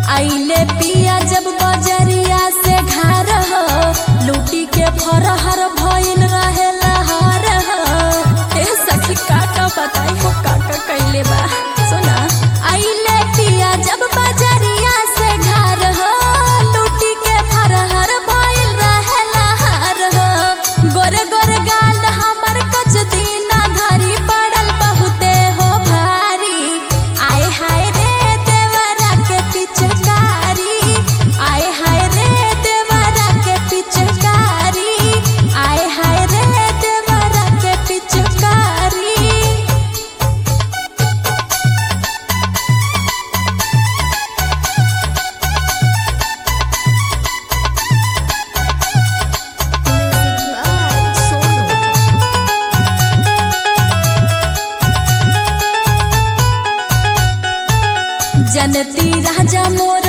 आइले पिया जब बजरिया से घर हो लूटी के फरहर भइल रहे लहर हो ए सखी काका बताई हो काका कैले बा सुना आइले पिया जब बजरिया से घर हो लूटी के फरहर भइल रहे लहर हो गोरे गोरे गाल हमर कच दीना धरी पड़ल बहुते हो भारी आए हाय रे देवरा के पिचकारी आए हाय रे देवरा के पिचकारी आए हाय रे देवरा के पिचकारी जनती राजा मोर